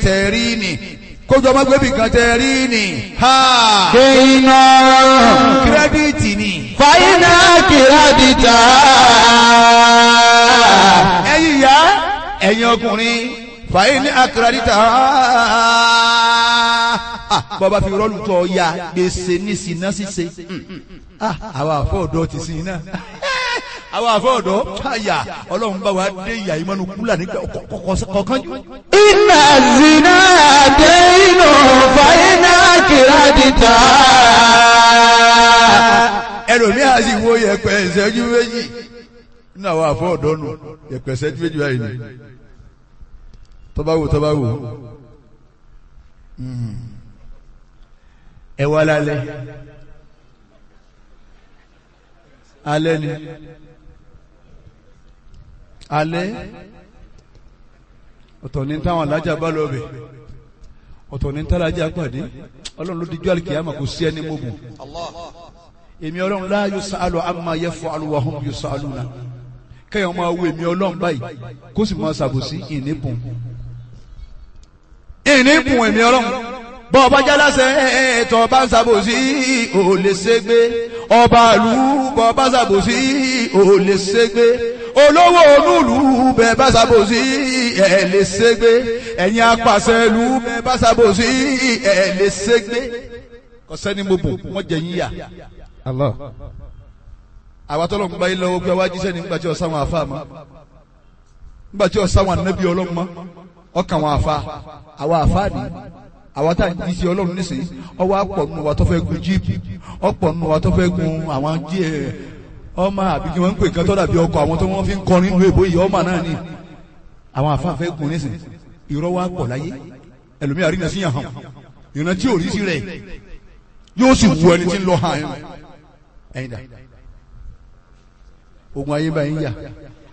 tẹ̀rí ni kójú ọmọ gbẹ́bí kan tẹ̀rí ni ha kéyìnà kírẹ́díìtì ni fàyínà kìrádìtà ẹ̀yin ìyá ẹ̀yin ọkùnrin fàyè ní akérèdítà bọ́ba fi rọ́ọ̀lù tọ́ ya gbèsè ní sinna ṣíṣe Ah, àwa àfọ̀ọ́dọ́ ti sin iná àwa àfọ̀ọ́dọ́ káyà ọlọ́run bá wa dé ìyá ìmọ̀nù kúlà nígbà kọ̀ọ̀kan jù. iná zina kéyìnà fàyínà kìrádìtà ẹlòmíì á sì wo yẹ̀pẹ̀ ìṣẹ́jú méjì nínú àwọn àfọ̀ọ́dọ́ nù yẹ̀pẹ̀ ìṣẹ́jú méjì báyìí ni tọ́ba wò tọ́ba wò ẹ wá lálẹ́ alẹ́ ni alẹ́ ọ̀tọ̀ ní táwọn alájà bá lọ bẹ̀ ọ̀tọ̀ ní tálájà pàdé ọlọ́run ló dijú àlùkìyàmà kò sí ẹni mọ́gùn èmi ọlọ́run la yusalu amma yaf'alu wa hum yusaluna kẹ́yàn máa wo èmi ọlọ́run báyìí kó sì máa ṣàbòsí ìníbùn ìníbùn èmi ọlọ́run bọ́ ọba jálásẹ̀ ẹ̀ẹ́tọ̀ ọba ń ṣàbòsí ò lè ṣègbé ọba ìlú bọ́ ọba ṣàbòsí ò lè ṣègbé olówó onúlù bẹ́ẹ̀ bá ṣàbòsí ẹ̀ lè ṣègbé ẹ̀yin apàṣẹ ìlú bẹ́ẹ̀ bá ṣàbòsí ẹ̀ lè ṣègbé kọ́sẹ́ni mo bò wọ́n jẹ yín yà Allah àwa tọ́lọ̀ ń gba ilẹ̀ owó pé wájú sẹ́ni nígbà tí ọ̀sán wọn àfa mọ́ nígbà tí ọ̀sán wọn ànábì ọlọ́run mọ́ ọkàn wọn àfa àwa àfa ni àwa tá à ń jí sí ọlọ́run nísìnyí ọwọ́ àpọ̀ nù wa tó fẹ́ gun jíìpù ọ̀pọ̀ nù wa tó fẹ́ gun àwọn jí ẹ̀ ọmọ àbí kí wọ́n ń pè nǹkan tó dàbí ọkọ̀ àwọn tó wọ́n fi ń kọrin nínú èbó yìí ọmọ náà ni àwọn àfa fẹ́ gun nísìnyí irọ́ wa pọ̀ láyé ẹlòmíà rí nàṣí yàn hàn ìrántí tí ò rí sí rẹ̀ yóò sì wù ẹni tí ń lọ hàn ẹ̀yìn dà ogun ayé báyìí yà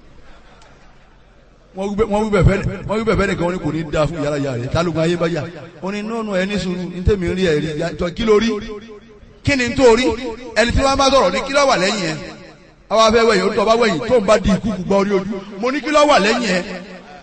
wọ́n wí bẹ̀fẹ́ nìkan wọ́n ní kò ní da fún yàrá yàrá rẹ̀ tálógun ayé bá yà wọ́n ní nọ́ọ̀nù ẹni sùúrù ní tèmi rí ẹ̀rí tọ́ kí ló rí kí ni tó rí ẹni tí wọ́n bá sọ̀rọ̀ ní kí ló wà lẹ́yìn ẹ̀ àwọn afẹ́ wẹ̀yìn ó tọ́ bá wẹ̀yìn tó ń bá di ikú gbọ́ orí ojú mo ní kí ló wà lẹ́yìn ẹ̀